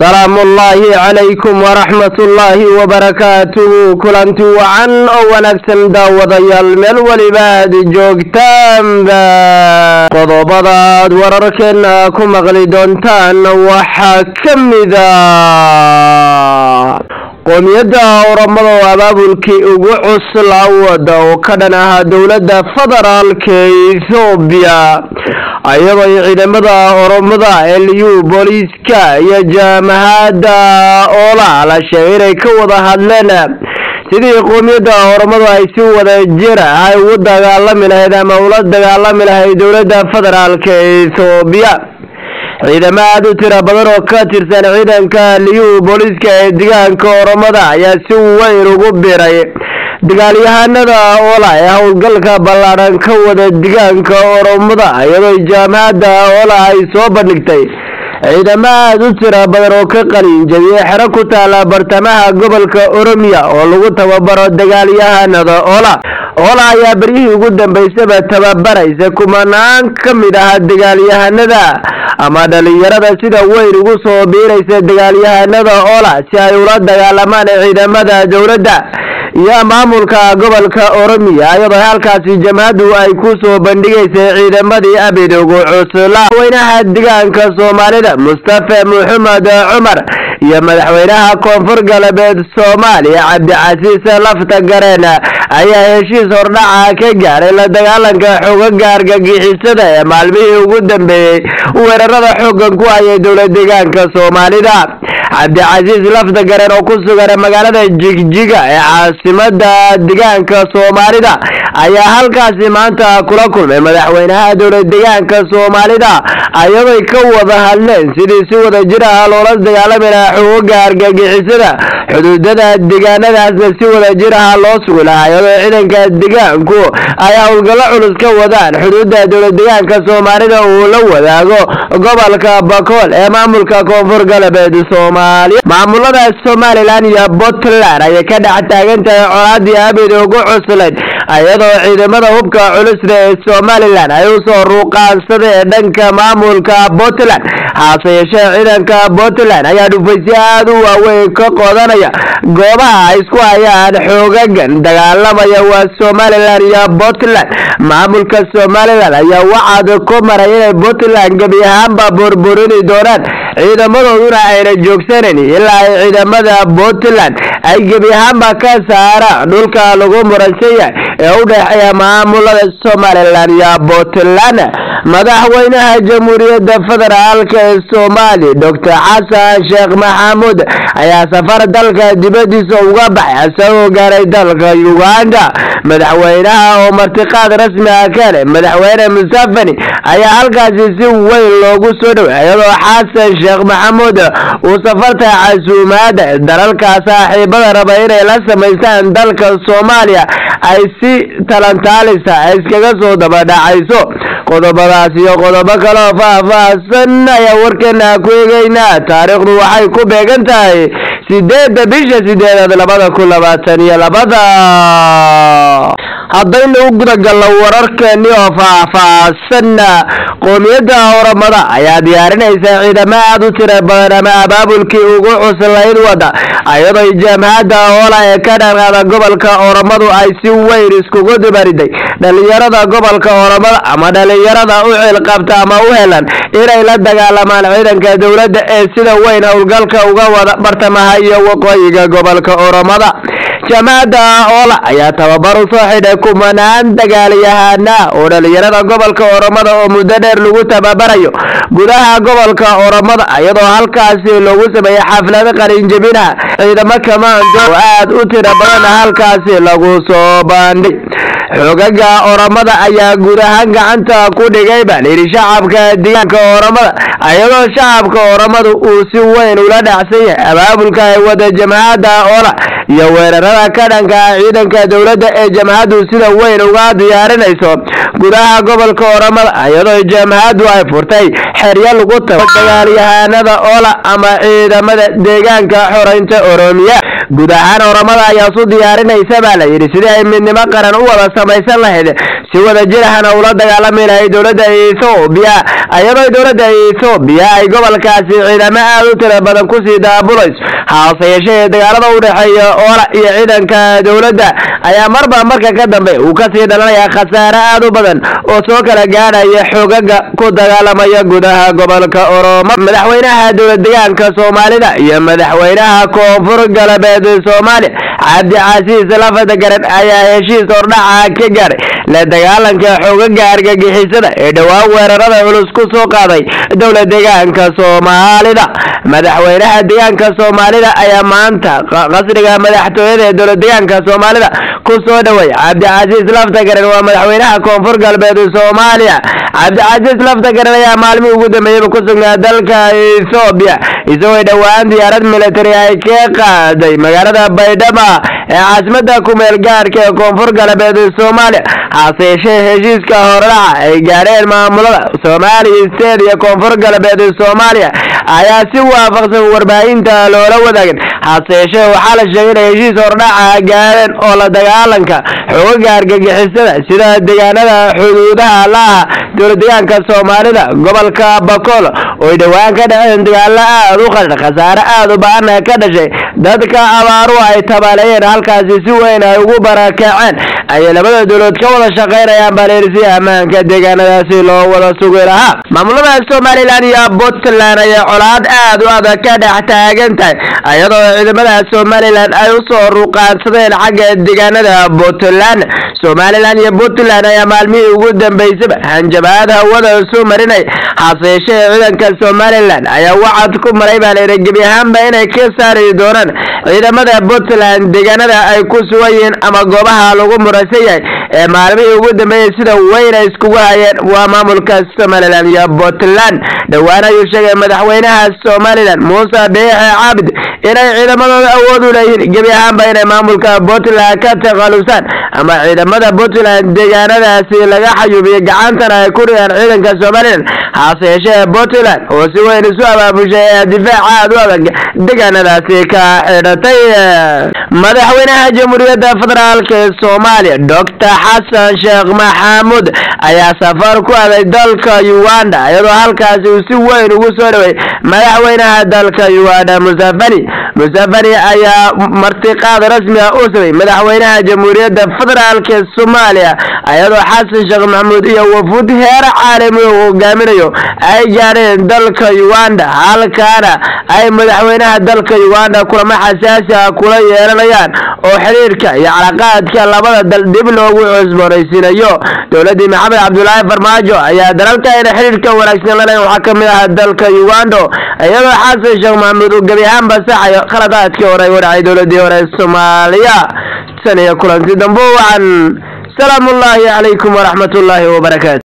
salaamu ullaahi calaykum waraxmat ullaahi wabarakaatuhu kulanti wacan oo wanaagsan daawadayaal meel weliba aad joogtaanba qodobadaad wararkeena ku maqli doontaan waxaa ka mida qoomiyadda oramada oo abaabulkii ugu cuslaa wada oo ka dhan ahaa dowladda federaalka ethoobiya iyadoo ciidamada oromada eliyu booliiska iyo jaamahadda oola la sheegay inay ka wada hadleen sidii qoomiyadda oromadu ay si wada jira ay ugu dagaalami lahayd ama ula dagaalami lahayd dowladda federaalka ethoobiya ciidamo aada u tira badan oo ka tirsan ciidanka liyu booliiska ee deegaanka oromada ayaa si weyn ugu biray dagaalyahanada oola ee howlgalka ballaadhan ka wada deegaanka oromada iyadoo jaamacadda oola ay soo bandhigtay ciidamo aada u tira badan oo ka qalinjabiyey xero ku taala bartamaha gobolka oromiya oo lagu tababaro dagaalyahanada oola oola ayaa beryihii ugu dambeysaba tababaraysa kumanaan ka mid ah dagaalyahanada ama dhalinyarada sida weyn ugu soo biiraysa dagaalyahanada oola si ay ula dagaalamaan ciidamada dowladda iyo maamulka gobolka oromiya iyadoo halkaasi jamhaddu ay ku soo bandhigaysay ciidamadii abid ugu cusla madaxweynaha deegaanka soomaalida mustafa maxamed cumar iyo madaxweynaha koonfur galbeed soomaaliya cabdicasiis lafta gareen ayaa heshiis hordhaca ka gaaray la dagaalanka xoogaga argagixisada ee maalmihii ugu dambeeyey weerarada xoogan ku hayay dowlad deegaanka soomaalida cabdicasiis lafta gareen oo ku sugan magaalada jigjiga ee caasimada deegaanka soomaalida ayaa halkaasi maanta kula kulmay madaxweynaha dowlad deegaanka soomaalida ayadoy ka wada hadleen sidii si wada jir ah loola dagaalami lahaa xoogaga argagixisada xuduudada deegaanadaasna si wada jir ah loo sugi lahaa iyadoo ciidanka deegaanku ay howlgallo culus ka wadaan xuduudda dowlad deegaanka soomaalida uu la wadaago gobolka bakool ee maamulka koonfur galbeed soomaaliya maamulada somalilan iyo puntland ayay ka dhex taagan tahay colaadii abid ugu cuslayd iyadoo ciidamada hubka culusda ee somalilan ay usoo ruuqaansadeen dhanka maamulka puntland haase yeeshee ciidanka puntland ayaa dhufaysyo aada u waaweyn ka qodanaya goobaha ay isku hayaan xoogagan dagaalamaya waa somalilan iyo puntland maamulka somalilan ayaa wacad ku maray inay puntland gebi ahaanba burburini doonaan ciidamadooduna ayna joogsanan ilaa ay ciidamada puntland ay gebi ahaanba ka saaraan dhulka lagu muransan yahay ee u dhexeeya maamulada somalilan iyo puntland madaxweynaha jamhuuriyadda federaalka ee soomaaliya doctor xasan sheekh maxamuud ayaa safar dalka dibadiisa uga baxay isagoo gaaray dalka uganda madaxweynaha oo martiqaad rasmi ah ka helay madaxweyne musafani ayaa halkaasi si weyn loogu soo dhoway iyadoo xasan sheekh maxamuud uu safarta casuumaada dalalka saaxiibada raba inay la samaystaan dalka soomaaliya ay si talantaalisa iskaga soo dabadhacayso qodobadaas iyo qodobo kaleoo faah-faahsan ayaa warkeena ku eegeynaa taariikhdu waxay ku beegan tahay sideedda bisha sideedaad labada kun labaatan iyo labada haddaynu u gudagalno wararkeeni oo faah-faahsan qoomiyadda oramada ayaa diyaarinaysa ciidamo aada u tira badan ama abaabulkii ugu cuslayd wada iyadoo jaamacadda oola ee ka dhanqaada gobolka oramadu ay si weyn iskugu dibariday dhalinyarada gobolka oramada ama dhalinyarada u cilqabta ama u helan inay la dagaalamaan ciidanka dowladda ee sida weyn howlgalka uga wada bartamaha iyo waqooyiga gobolka oromada jaamacadda oola ayaa tababar u soo xidhay kumanaan dagaalyahana oo dhalinyarada gobolka oromada oo muddo dheer lagu tababarayo gudaha gobolka oromada iyadoo halkaasi loogu sameeyey xaflado qalinjabinaha ciidamo kamaando oo aada u tira badan halkaasi lagu soo bandhig xoogaga oromada ayaa guud ahaan gacanta ku dhigay baa layidhi shacabka deegaanka oromada iyadoo shacabka oromada uu si weyn ula dhacsan yahay abaabulka ay wada jamacadda oola iyo weerarada ka dhanka ah ciidanka dowladda ee jamhaddu sida weyn uga diyaarinayso gudaha gobolka oromada iyadoo jamhaddu ay furtay xeryo lagu tago dagaalyahanada oola ama ciidamada deegaanka xoreynta oromiya guud ahaan oromada ayaa isu diyaarinaysa baa la yidhi sidii ay midnimo qaran u wada samaysan lahayd si wada jirahana ula dagaalami lahayd dowladda ethoobiya iyadoo dowladda ethoobiya ay gobolkaasi ciidamo aada u tira badan kusii daabulayso haase yeeshee dagaalada u dhexeeya oola iyo ciidanka dowladda ayaa marba marka ka dambe uu kasii dhalanaya khasaare aada u badan oo soo kala gaadhaya xoogaga ku dagaalamaya gudaha gobolka oromo madaxweynaha dowlad deegaanka soomaalida iyo madaxweynaha koonfur galbeed soomaaliya cabdi casiis lafada garan ayaa heshiis hordhaca ka gaaray la dagaalanka xoogaga argagixisada ee dhowaan weerarada culus ku soo qaaday dowlad deegaanka soomaalida madaxweynaha deegaanka soomaalida ayaa maanta qasriga madaxtooyada ee dowlad deegaanka soomaalida ku soo dhaway cabdicasiis laftagaran waa madaxweynaha koonfur galbeed soomaaliya cabdicasiis laftagaran ayaa maalmihii ugu dambeeyeyba ku sugnaa dalka ethoobiya isagoo dhowaan diyaarad military ay ka qaaday magaalada baydhaba ee caasimada kumeel gaarka ee koonfur galbeed soomaaliya hase yeeshee heshiiska hordhaca ay gaadheen maamulada soomaaliya state iyo koonfur galbeed soomaaliya ayaa si waafaqsan warbaahinta loola wadaagin hase yeeshee waxaa la sheegay inay heshiis hordhaca gaadheen oo la dagaalanka xoogaga argagixisada sida deegaanada xuduudaha la-ah dowlad deegaanka soomaalida gobolka bakool ooy dhowaan ka dhaceen dagaalo aada u qadhar khasaare aada u ba-ana ka dhashay dadka abaaru ay tabaaleeyeen halkaasi si weyn ay ugu barakaceen ayay labada dowladood ka wada shaqaynayaan baleersi ammaanka deegaanadaasi loo wada sugi lahaa maamulada somalilan iyo puntland ayay colaad aada u adag ka dhex taagan tahay iyadoo ciidamada somalilan ay usoo ruqaansadeen xagga deegaanada puntland somalilan iyo puntland ayaa maalmihii ugu dambeysaba hanjabaad hawada soo marinay hase yeeshee ciidanka somalilan ayaa wacad ku maray baa layidhi gebi ahaanba inay ka saari doonaan ciidamada puntland deegaanada ay ku sugan yihiin ama goobaha lagu muraysan yahay ee maalmihii ugu dambeeyey sida weyn ay iskugu hayeen waa maamulka somalilan iyo puntland dhowaan ayuu sheegay madaxweynaha somalilan muuse biixe cabdi inay ciidamadooda awood u leeyihiin gebi ahaanba inay maamulka puntland ka takhalusaan ama ciidamada puntland deegaanadaasi laga xayuubiyo gacantana ay ku dhigaan ciidanka somalilan hase yeeshee puntland oo si weyn isu abaabushay ee difaaca aada u adag deegaanadaasi ka xidhatay madaxweynaha jamhuuriyadda federaalk ee soomaaliya doctor xasan sheekh maxamuud ayaa safar ku aaday dalka uganda iyadoo halkaasi uu si weyn ugu soo dhaway madaxweynaha dalka uganda musafani musafani ayaa martiqaad rasmi ah u samay madaxweynaha jamhuuriyadda federaalk ee soomaaliya iyadoo xasan sheekh maxamuud iyo wafuud heer caalami uu hogaaminayo ay gaadheen dalka uganda halkaana ay madaxweynaha dalka uganda kulamo xasaasi ah kula yeelanayaan oo xiriirka iyo calaqaadka labada dal dib loogu cusboonaysiinayo dowladii maxamed cabdulaahi farmaajo ayaa dalalka ayna xiriirka wanaagsan laleyn waxaa kamid ah dalka uganda iyadoo xasan sheekh maxamuud uu gebi ahaan basaxayo khaladaadkii hore u dhacay dowladii hore soomaaliya tan iyo kulanti dambo wacan salaamu ullaahi calaykum waraxmat ullaahi wabarakaatu